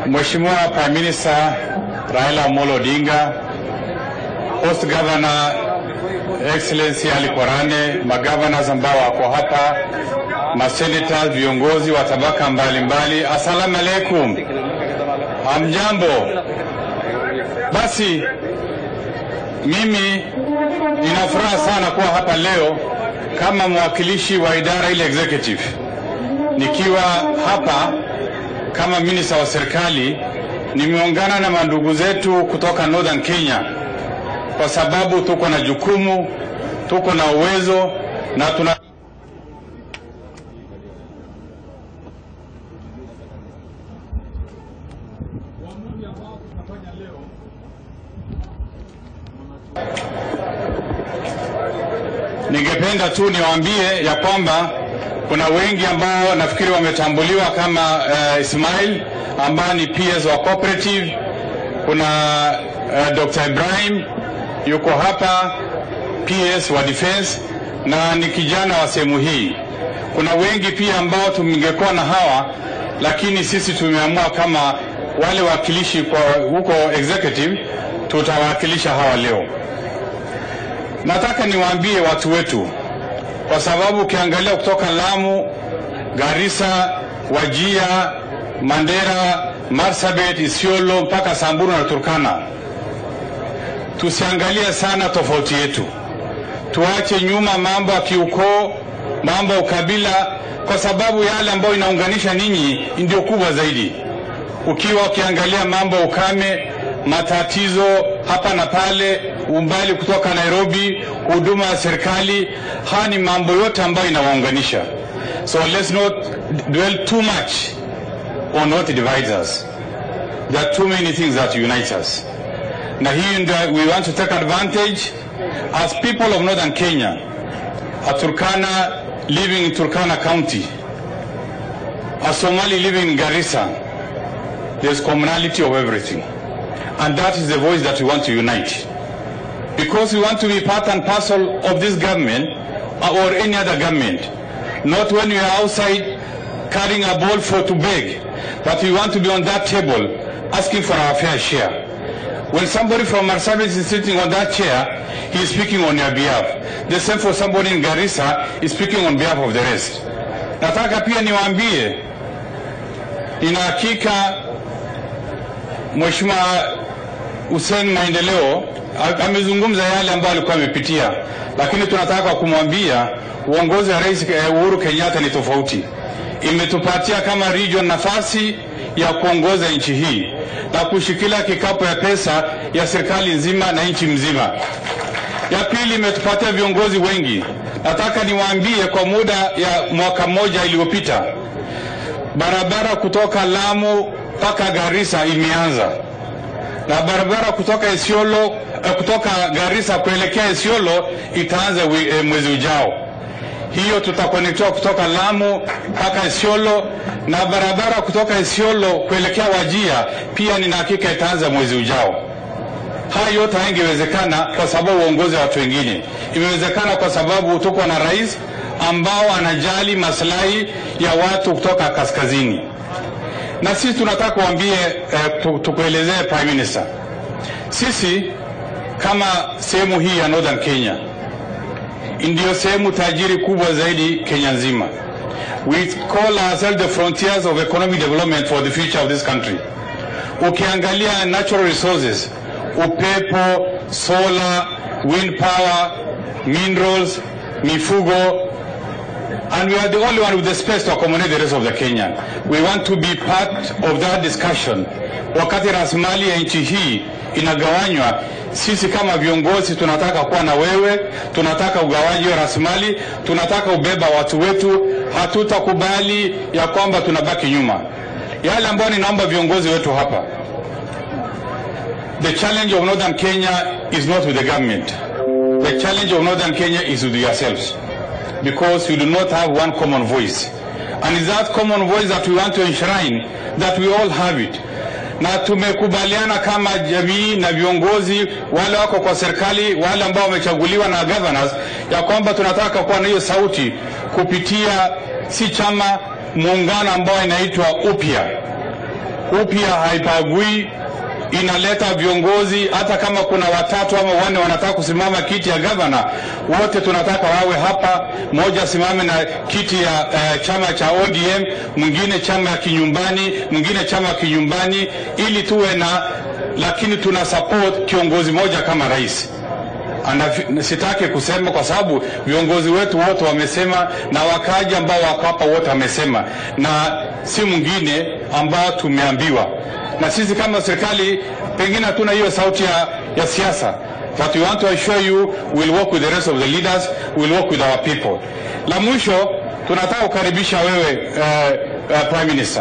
Mheshimiwa Prime Minister Raila Amolo Odinga, Host Governor Excellency Ali Korane, magavana ambao wako hapa, masenators, viongozi wa tabaka mbalimbali, assalamu alaikum, hamjambo? Basi mimi nina furaha sana kuwa hapa leo kama mwakilishi wa idara ile executive, nikiwa hapa kama minista wa serikali. Nimeungana na mandugu zetu kutoka Northern Kenya kwa sababu tuko na jukumu, tuko na uwezo na tuna Ningependa tu niwaambie ya kwamba kuna wengi ambao nafikiri wametambuliwa kama uh, Ismail ambaye ni PS wa cooperative. Kuna uh, Dr. Ibrahim yuko hapa PS wa defense na ni kijana wa sehemu hii. Kuna wengi pia ambao tungekuwa na hawa, lakini sisi tumeamua kama wale wakilishi kwa huko executive tutawakilisha hawa leo. Nataka niwaambie watu wetu, kwa sababu ukiangalia kutoka Lamu, Garissa, Wajia, Mandera, Marsabit, Isiolo mpaka Samburu na Turkana, tusiangalie sana tofauti yetu, tuache nyuma mambo ya kiukoo, mambo ya ukabila, kwa sababu yale ambayo inaunganisha ninyi ndio kubwa zaidi. Ukiwa ukiangalia mambo ya ukame, matatizo hapa na pale, umbali kutoka Nairobi, huduma ya serikali, haya ni mambo yote ambayo inawaunganisha. So let's not dwell too much on what divides us. There are too many things that unite us. Na hii ndio we want to take advantage as people of Northern Kenya, a Turkana living in Turkana County, a Somali living in Garissa, there's commonality of everything. And that is the voice that we want to unite. Because we want to be part and parcel of this government or any other government. Not when we are outside carrying a ball for to beg, but we want to be on that table asking for our fair share. When somebody from Marsabit is sitting on that chair, he is speaking on your behalf. The same for somebody in Garissa is speaking on behalf of the rest. Nataka pia niwaambie, nina hakika Mheshimiwa Hussein Maendeleo amezungumza yale ambayo alikuwa amepitia, lakini tunataka kumwambia uongozi wa Rais Uhuru Kenyatta ni tofauti. Imetupatia kama region nafasi ya kuongoza nchi hii na kushikilia kikapu ya pesa ya serikali nzima na nchi mzima. Ya pili, imetupatia viongozi wengi. Nataka niwaambie, kwa muda ya mwaka mmoja iliyopita, barabara kutoka Lamu mpaka Garissa imeanza na barabara kutoka Isiolo eh, kutoka Garissa kuelekea Isiolo itaanza eh, mwezi ujao. Hiyo tutakonektiwa kutoka Lamu mpaka Isiolo, na barabara kutoka Isiolo kuelekea Wajia pia nina hakika itaanza mwezi ujao. Haya yote haingewezekana kwa sababu uongozi wa watu wengine, imewezekana kwa sababu tuko na rais ambao anajali maslahi ya watu kutoka kaskazini na sisi tunataka kuambie eh, tukuelezee Prime Minister, sisi kama sehemu hii ya Northern Kenya ndiyo sehemu tajiri kubwa zaidi Kenya nzima. We call ourselves the frontiers of economic development for the future of this country. Ukiangalia natural resources, upepo, solar, wind power, minerals, mifugo, and we are the only one with the space to accommodate the rest of the Kenya. We want to be part of that discussion. Wakati rasilimali ya nchi hii inagawanywa, sisi kama viongozi tunataka kuwa na wewe, tunataka ugawaji wa rasilimali, tunataka ubeba watu wetu. Hatutakubali ya kwamba tunabaki nyuma. Yale ambayo ninaomba viongozi wetu hapa, the challenge of Northern Kenya is not with the government. The challenge of Northern Kenya is with yourselves because you do not have one common voice. And it's that common voice that we want to enshrine that we all have it. Na tumekubaliana kama jamii na viongozi wale wako kwa serikali, wale ambao wamechaguliwa na governors, ya kwamba tunataka kuwa na hiyo sauti kupitia si chama, muungano ambao inaitwa upya upya haipagui inaleta viongozi hata kama kuna watatu ama wanne wanataka kusimama kiti ya gavana, wote tunataka wawe hapa. Mmoja asimame na kiti ya uh, chama cha ODM, mwingine chama ya kinyumbani, mwingine chama ya kinyumbani, ili tuwe na, lakini tuna support kiongozi moja kama rais. Ana, sitaki kusema kwa sababu viongozi wetu wote wamesema na wakaji ambao wako hapa wote wamesema, na si mwingine ambao tumeambiwa na sisi kama serikali pengine hatuna hiyo sauti ya, ya siasa but we want to assure you we'll work with the rest of the leaders we'll work with our people la mwisho tunataka kukaribisha wewe uh, uh, prime minister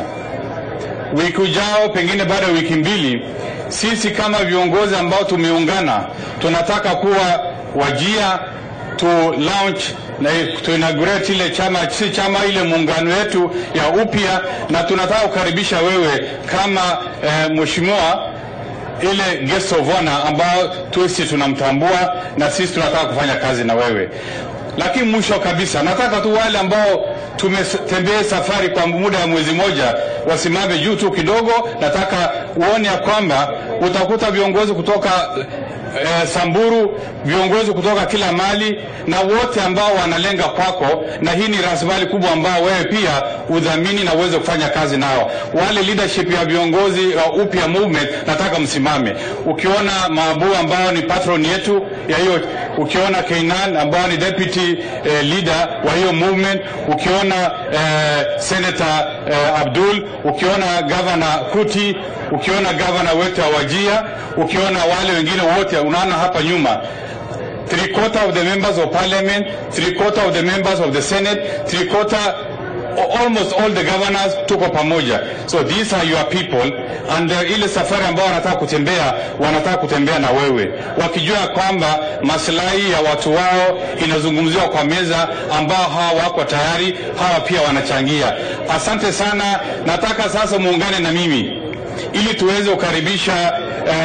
wiki ujao pengine baada ya wiki mbili sisi kama viongozi ambao tumeungana tunataka kuwa wajia to launch na to inaugurate ile chama si chama ile muungano wetu ya upya, na tunataka kukaribisha wewe kama eh, mheshimiwa ile guest of honor ambao tusi tunamtambua na sisi tunataka kufanya kazi na wewe. Lakini mwisho kabisa, nataka tu wale ambao tumetembea safari kwa muda wa mwezi moja wasimame juu tu kidogo. Nataka uone ya kwamba utakuta viongozi kutoka eh, Samburu, viongozi kutoka kila mali na wote ambao wanalenga kwako, na hii ni rasilimali kubwa ambao wewe pia udhamini na uweze kufanya kazi nao. Wale leadership ya viongozi wa uh, upya movement, nataka msimame. Ukiona Mabu ambao ni patron yetu ya hiyo, ukiona Keinan ambao ni deputy eh, leader wa hiyo movement, ukiona eh, Senator eh, Abdul, ukiona governor Kuti, ukiona governor wetu wa Wajia, ukiona wale wengine wote unaona hapa nyuma three quarter of the members of parliament, three quarter of the members of the senate, three quarter almost all the governors tuko pamoja. So these are your people and uh, ile safari ambao wanataka kutembea wanataka kutembea na wewe wakijua kwamba maslahi ya watu wao inazungumziwa kwa meza, ambao hawa wako tayari, hawa pia wanachangia. Asante sana, nataka sasa muungane na mimi ili tuweze kukaribisha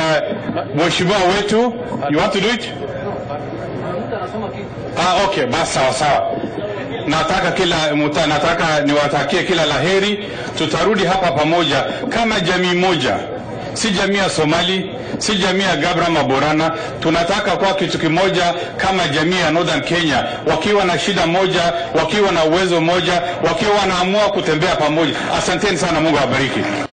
uh, mheshimiwa wetu. You want to do it? Ah, okay, basi sawa sawa. Nataka kila muta, nataka niwatakie kila laheri. Tutarudi hapa pamoja kama jamii moja, si jamii ya Somali, si jamii ya Gabra Maborana. Tunataka kuwa kitu kimoja kama jamii ya Northern Kenya, wakiwa na shida moja, wakiwa na uwezo moja, wakiwa wanaamua kutembea pamoja. Asanteni sana, Mungu awabariki.